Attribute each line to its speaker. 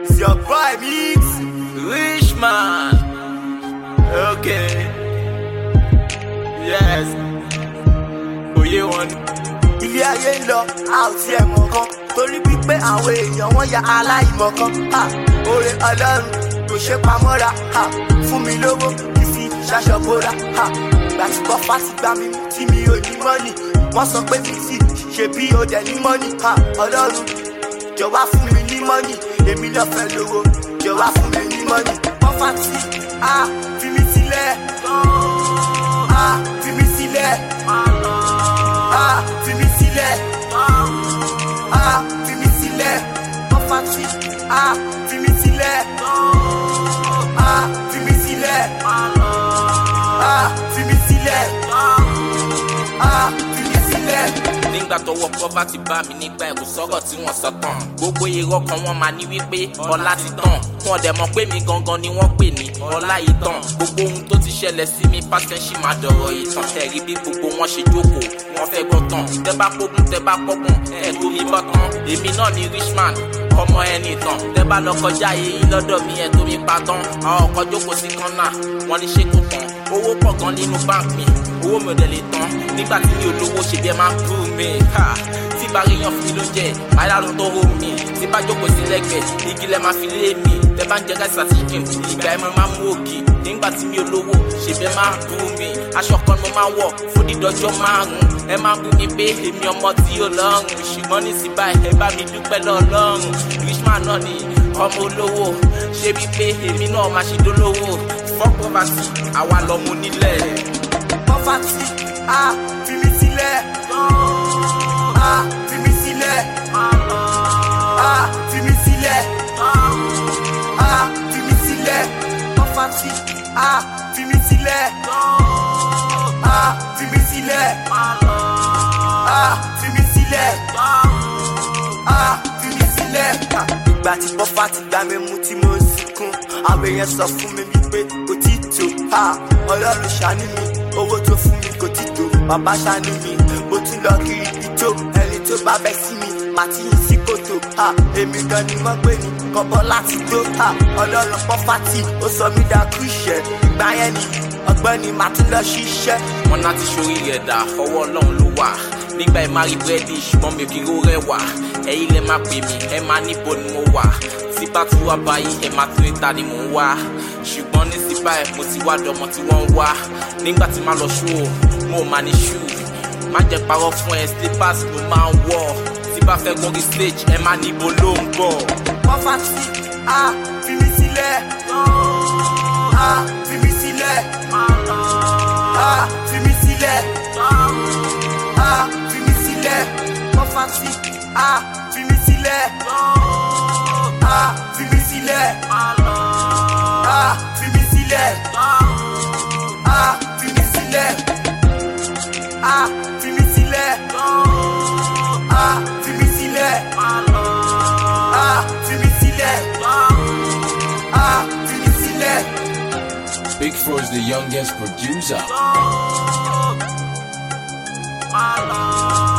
Speaker 1: It's your boy Mix. Rich man. Okay. Yes. Oyè wọn ni. Ilé ayé ń lọ, a ò tiẹ̀ mọ̀ kan. Torí pípé àwọn èèyàn wọ́n ya aláìmọ̀ kan. Ha! Oore Ọlọ́run kò ṣe pamọ́ra. Ha! Fún mi lówó kí fi ṣaṣọ bóra. Ha! Ìgbà tí kọ́fà ti gbà mí mú tí mi ò ní mọ́nì. Wọ́n sọ pé mi sì ṣe bí o dẹ̀ ní mọ́nì. Ha! Ọlọ́run jọ̀wá fún mi ní mọ́nì. Èmi náà fẹ́ lówó. Jọ̀wá fún mi ní mọ́nì. Kọ́fà tí a fi mi sílẹ̀. A fi mi sílẹ̀. A fi mi sílẹ̀. A fi mi sílẹ̀. Kọ́fà tí a fi mi sílẹ̀. A fi mi sílẹ̀. A fi mi sílẹ̀. A fi mi sílẹ̀.
Speaker 2: nígbà tọwọ́ poverty bá mi nígbà ẹ̀kú sọ̀rọ̀ tí wọ́n sọ tán gbogbo irọ́ kan wọ́n máa ní wípé ọlá ti tán wọn dẹ̀ mọ̀ pé mi gangan ni wọ́n pè ní ọlá yìí tán gbogbo ohun tó ti ṣẹlẹ̀ sí mi pásítẹ́ǹsì máa dọ̀rọ̀ ìtàn ẹ̀rí bí gbogbo wọn ṣe jókòó wọ́n fẹ́ gbọ́ tán tẹ́ bá kógun tẹ́ bá kọ́gbọ̀n ẹ̀ tó mi bọ́ tán èmi náà ni richman ọmọ ẹni tán tẹ́ bá lọ kọjá yìí lọ́dọ̀ mi ẹ̀ tó mi pa tán àwọn ọkọ̀ jókòó sí kọ́nà wọ́n ní ṣé kò tán owó pọ̀ gan nínú báńkì mi owó mi ò dẹ̀ lè tán nígbà tí mi ò lówó ṣe bí ẹ máa ń bú mi ha tí bá rí yan fún mi ló jẹ àyàrá tó rò mí tí bá jókòó sí lẹ́gbẹ̀ẹ́ igi lẹ máa fi lé mi tẹ bá ń jẹ gáàsì àti chicken ìgbà ẹ máa mú ògì nígbà tí mi ò lówó ṣe bí ẹ máa ń bú mi aṣọ kan ni mo máa ń wọ̀ fún dídọ́jọ́ márùn ẹ máa bú mi pé èmi ọmọ tí ò lọ́rùn ṣùgbọ́n ní sí báyìí ẹ bá mi dúpẹ́ lọ́lọ́run richman náà ni ọmọ olówó ṣé bí pé èmi náà máa ṣe dólówó fuck poverty àwa lọmọ onílẹ̀.
Speaker 1: Kọ́fà tí a fi mi sílẹ̀. A fi mi sílẹ̀. A fi mi sílẹ̀. A fi mi sílẹ̀. Kọ́fà tí a fi mi sílẹ̀. A fi mi sílẹ̀. A fi mi sílẹ̀. A fi mi sílẹ̀. Ìgbà tí kọ́fà ti gbà mí mú tí mo ń sunkún, àwọn èèyàn sọ fún mi wípé kò tí tó. Ha! Ọlọ́run ṣàánú mi, owó tó fún mi kò tí tó. Bàbá ṣàánú mi, mo tún lọ kiri ìjó. Ẹni tó bá bẹ́ sí mi, màá ti yìn sí kòtò. Ha! Èmi gan ni wọ́n pè ní kọ́bọ́ láti tó. Ha! Ọlọ́run pọ́fà tí ó sọ mí dákú ìṣẹ́. Ìgbà yẹn ni ọgbọ́n ni màá tún lọ ṣiṣẹ́.
Speaker 2: wọn náà ti ṣorí rẹ̀ dà ọwọ́ ọlọ́run ló wà nígbà ẹ máa rí búrẹ́dì ṣùgbọ́n mi ò kí ń ró rẹwà ẹ̀yin lẹ máa pè mí ẹ máa níbo ni mo wà tí bá tún wá báyìí ẹ máa tún níta ni mò ń wá ṣùgbọ́n ní sí báyìí mo ti wá dọmọ tí wọ́n ń wá nígbà tí máa lọ ṣú o mo ò máa ní ṣú má jẹ́ parọ́ fún ẹ slippers ló máa ń wọ̀ tí bá fẹ́ gòkè stage ẹ máa níbo ló ń bọ̀.
Speaker 1: Kọ́fà tí a fi mi sílẹ̀. A fi mi sílẹ̀. A fi mi sílẹ̀. A fi mi sílẹ̀. Kọ́fà tí a fi mi sílẹ̀. A fi mi sílẹ̀. A fi mi sílẹ̀. A fi mi sílẹ̀. A fi mi sílẹ̀. A fi mi sílẹ̀. A fi mi sílẹ̀. A fi mi sílẹ̀.
Speaker 3: Big Fro is the youngest producer.
Speaker 1: My love.